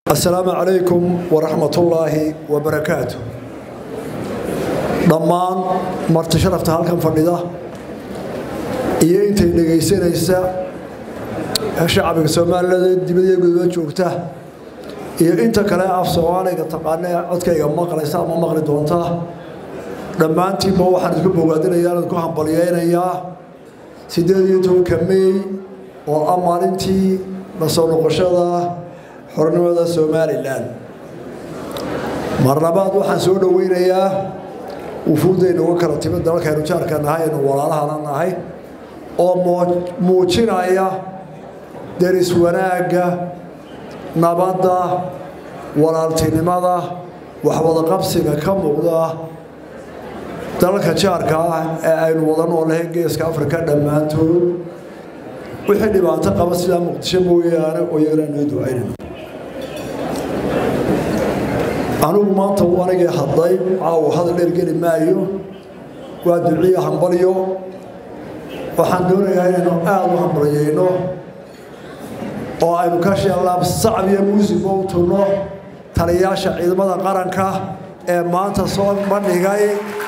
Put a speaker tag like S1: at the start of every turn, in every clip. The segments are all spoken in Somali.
S1: asalaamu calaykum waraxmatullaahi wabarakaatu dhammaan marti sharafta halkan fadhida iyo intay dhegaysanaysa shacbiga soomaalilada dibadiya guduba joogta iyo inta kale af soomaaliga taqaana ee codkayga maqlaysa ama maqli doonta dhammaantiinba waxaan isku bogaadinayaa idinku hambalyaynayaa siddeed iyo tobanka mey oo ah maalintii la soo noqoshada xornimada somalilan mar labaad waxaan soo dhoweynayaa wufuuddaynu uga kala timid dalalkaynu jaarka nahay aynu walaalahana nahay oo muujinaya deris wanaagga nabadda walaaltinimada waxwadaqabsiga ka muuqda dalalka jaarka ah ee aynu wada noolahay geeska afrika dhammaantood wixii dhibaato qaba sidaa muqdisho mooyaane oo iyagana noo ducaynayno anigu maanta uu anigii hadlay caawa hadal dheer geli maayo waa duciya hambalyo waxaan doonayaa inaynu aada u hambalyayno oo aynu ka sheellaab sacab iyo muusigba u tunno taliyaasha ciidamada qaranka ee maanta soo bandhigay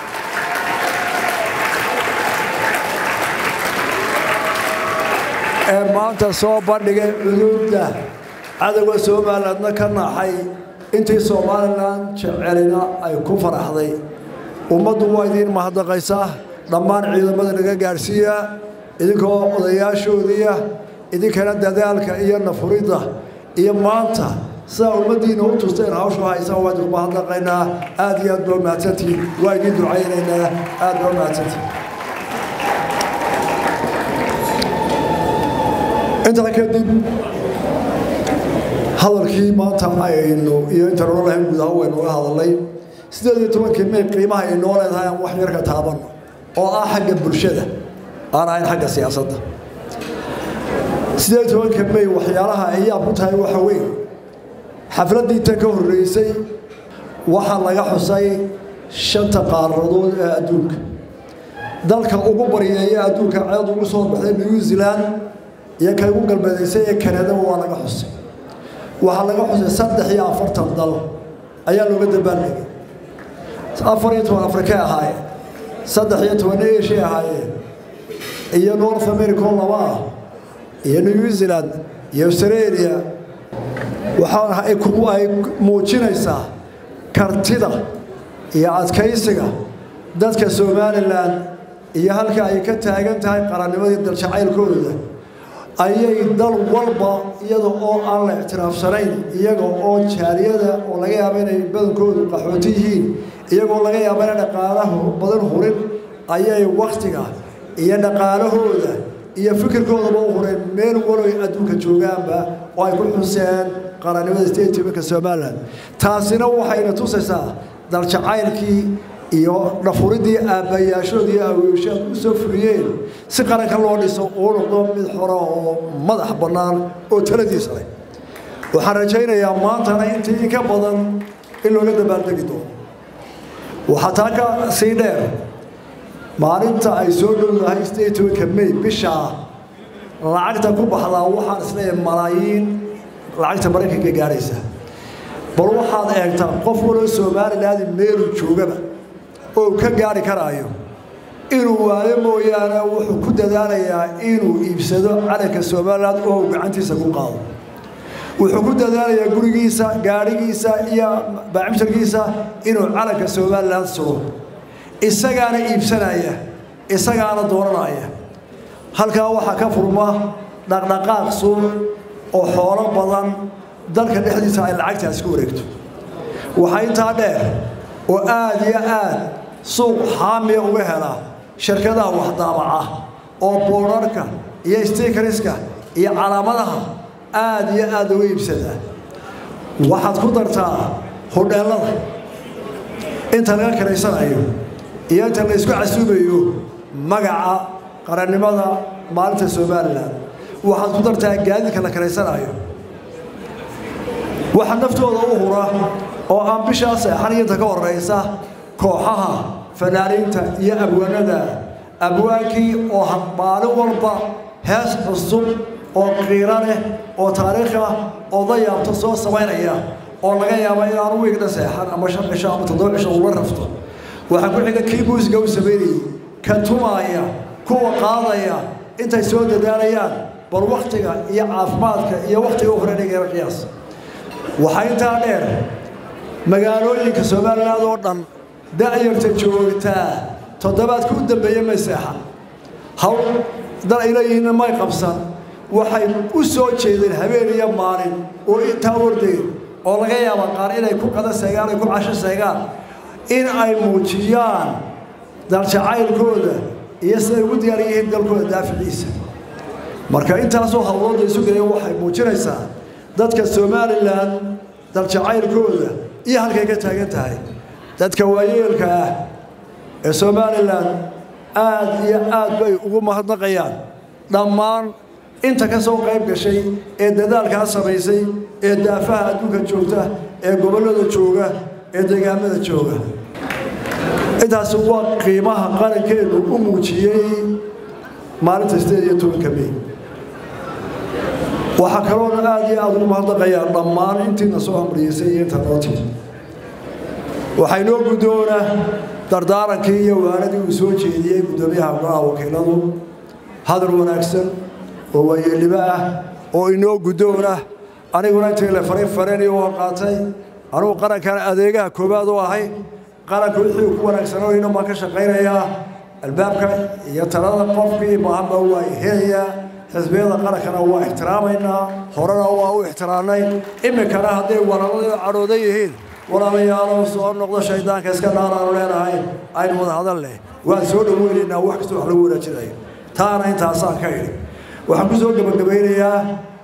S1: ee maanta soo bandhigay cuduudda cadowga somalilandna ka naxay intii somalilan jecelina ay ku faraxday ummaddu waa idiin mahadnaqaysaa dhammaan ciidamada naga gaadhsiiya idinkoo odayaashoodiia idinkana dadaalka iyo nafuridda iyo maanta sidaa ummaddiina u tusteen hawshu haysaan waa idinku mahadnaqaynaa aad iyo aad baa mahadsantihiin waa idiin ducaynaynaa aad baa mahadsantihiin intaa kadib hadalkii maanta aynu iyo intaan ohan lahayn guud ahaan waynu uga hadalnay siddeed iyo tobankii may qiimaha ay noo leedahay aan wax yar ka taabanno oo ah xagga bulshada aan ahayn xagga siyaasadda siddeed iyo tobanka may waxyaalaha ayaa ku tahay waxa weyn xafladdii inta ka horreysay waxaa laga xusay shanta qaaradood ee adduunka dalka ugu baryeeya adduunka ceed ugu soo baxday new zealand iyo ka ugu galbeedaysay ee kanadaba waa laga xusay waxaa laga xusay saddex iyo afartan dal ayaa looga dambaaldhigay afar iyo toban afrikay ahaayeen saddex iyo toban eshiya ahaayeen iyo north america oo laba ah iyo new zealand iyo australia waxaa ay muujinaysaa kartida iyo adkaysiga dadka somalilan iyo halka ay ka taagan tahay qarannimadii daljacaylkooda ayay dal walba iyada oo aan la ictiraafsanayn iyaga oo jaaliyada oo laga yaaba inay badankoodu qaxooti yihiin iyagoo laga yaaba inay dhaqaalaho badan hurin ayay wakhtiga iyo dhaqaalahooda iyo fikirkoodaba u hureen meel waloy adduunka joogaanba oo ay ku xuseen qarannimada state tobanka somalilan taasina waxayna tusaysaa daljacaylkii iyo dhafuridii aabbayaashood iyo aweyshaad u soo fuliyeen si qaranka loo dhiso uu noqdo mid xora oo madax bannaan oo taladiisa leh waxaan rajaynayaa maantana intii in ka badan in looga dabaaldegi doono waxaa taa ka sii dheer maalinta ay soo dhowdahay sideed tobanka may bishaa lacagta ku baxdaa waxaan isleeyahay malaayiin lacagta maraykanka gaadhaysa bal waxaad eegtaa qof waloo somalilaadi meelu joogaba oo ka gaari karaayo inuu waayo mooyaane wuxuu ku dadaalayaa inuu iibsado calanka somalilan oo gacantiisa ku qaado wuxuu ku dadaalayaa gurigiisa gaadhigiisa iyo baacimsharkiisa inuu calanka somalilan sugo isagaana iibsanaya isagaana dooranaya halkaa waxaa ka furma dhaqdhaqaaq suuq oo xoolo badan dalka dhexdiisa ay lacagtaasi ku wareegto waxaa intaa dheer oo aad iyo aad suuq xaamiya uga hela shirkadaha waxdaabaca oo boorarka iyo stikariska iyo calaamadaha aad iyo aad uga iibsada waxaad ku dartaa hodheellada inta laga karaysanayo iyo inta la isku casuubayo magaca qarannimada maalinta somalilan waxaad ku dartaa gaadiidka la karaysanayo waxa naftooda u hura oo aan bishaa seexaniyinta ka horeysa kooxaha fanaaniinta iyo abwaanada abwaankii oo maalin walba hees cusub oo qiiro leh oo taariikh ah oo dayaabto soo samaynaya oo laga yaaba inaanu wiigna seexan ama shan cisho ama toddoba cisho ula rafto waxaa ku xiga kii muusiga u samaynayay ka tumaaya kuwa qaadaya intay soo dadaalayaan bal wakhtiga iyo caafimaadka iyo wakhtiga u horeynaya qiyaas waxaa intaa dheer magaalooyinka somaliland oo dhan da'yarta joogtaa toddobaadka u dambeeya may seexan hawl dal ay leeyihiinna may qabsan waxay u soo jeedeen habeen iyo maalin oo intaa ordeen oo laga yaaba qaar inay ku qada seegaan ay ku casho seegaan in ay muujiyaan daljacaylkooda iyo siday ugu diyaar yihiin dalkooda daaficiisa marka intaasoo hawlooda isu gelaya waxay muujinaysaa dadka somalilan daljacaylkooda iyo halkay ka taagan tahay dadka waayeelka ah ee somalilan aad iyo aad bay ugu mahadnaqayaan dhammaan inta ka soo qayb gashay ee dadaalkaa samaysay ee daafaha adduunka joogta ee gobollada jooga ee deegaamada jooga intaasi waa qiimaha qarankeenu u muujiyey maalinta sideed iyo tobanka mey waxaa kaloona aad iyo aada ugu mahadnaqayaa dhammaan intiina soo hamriyeysay iyo inta noo timid waxay noo guddoona dardaarankii iyo waanadii uu soo jeediyey guddoomiyaha golaha wakiiladu hadal wanaagsan oo waayeelnimo ah oo inoo guddoona aniguna intii le farin fareni u qaatay anugu qarankan adeegaha koowaad u ahay qaranka wixii ku wanaagsanooyna baan ka shaqaynayaa albaabka iyo talada qofkii baahanba waa helayaa xisbiyada qarankana waa ixtiraamaynaa horena waa u ixtiraamnay iminkana hadday walaalada cadhoodan yihiin walaalayaalo soo noqdo shaydaanka iska dhaaraanu leenahay aynu wada hadal leh waan soo dhoweynaynaa wax kasta wax lagu wanaajinayo taana intaasaan ka idhi waxaan ku soo gebagabaynayaa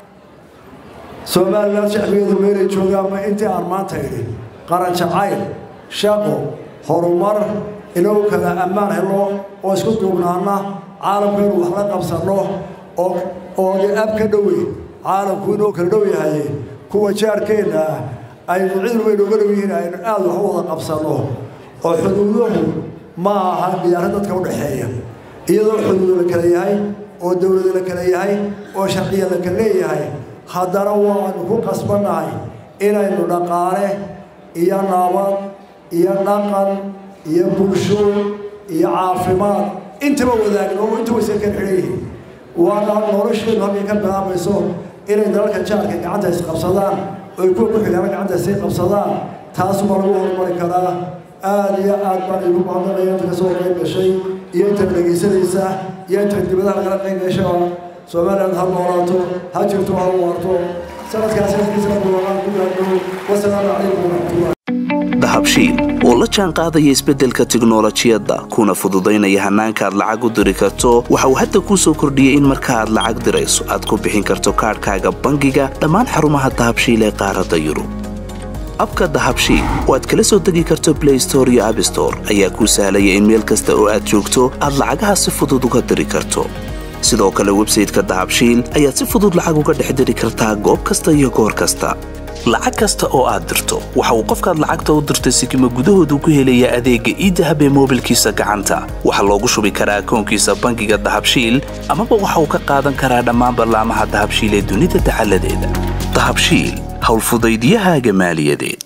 S1: somalilan shacbigeedu meelay joogaanba intii aan maanta idhi qaran jacayl shaqo horumar inuu kala ammaan helo oo isku duubnaana caalamkeenu wax la qabsanno oo oo ab ka dhowey caalamku inuu kala dhow yahay kuwa jaarkeenna ah aynu cid weyn uga dhow yihiin aynu aad wax u wada qabsanno oo xuduuduhu ma aha diyaaro dadka u dhexeeya iyadoo xuduudu la kala yahay oo dowlada la kala yahay oo sharciya la kala leeyahay haddana waanu ku qasbannahay inaynu dhaqaale iyo nabad iyo dhaqan iyo bulsho iyo caafimaad intaba wadaagno oo inta waysan kala xidhan yihiin waana nolosheenu halkay ka bilaabayso inay dalalka jaarka gacanta isqabsadaan oy kuwa ku xigaana gacanta isay qabsadaan taasuma lagu horumari karaa aada iyo aad baan igu mahadnaqaya inta kasoo qayb gashay iyo inta dhegaysanaysa iyo inta dibadaha lagala qayb gasha somaliland ha noolaato ha jirto ha waarto sanadkaas sanadkiisana buuqaan ku gaadho wasalaamu calaykum waraxmatullahi
S2: dahabshiil oo la jaan qaadaya isbeddelka tiknolojiyadda kuna fududaynaya hannaanka aad lacag u diri karto waxa uu hadda kuu soo kordhiyey in marka aad lacag dirayso aad ku bixin karto kaadhkaaga bangiga dhammaan xarumaha dahabshiil ee qaaradda yurub abka dahabshiil oo aad kala soo degi karto blay store iyo abstore ayaa kuu sahlaya in meel kasta oo aad joogto aad lacagaha si fudud uga diri karto sidoo kale websayteka dahabshiil ayaad si fudud lacag uga dhex diri kartaa goob kasta iyo goor kasta lacag kasta oo aad dirto waxa uu qofkaad lacagta u dirtay sikima gudahoodu ku helayaa adeegga iidahab ee moobilkiisa gacanta waxaa loogu shubi karaa akoonkiisa bangiga dahabshiil amaba waxa uu ka qaadan karaa dhammaan ballaamaha dahabshiil ee dunida dacaladeeda dahabshiil howlfudaydiyahaaga maaliyadeed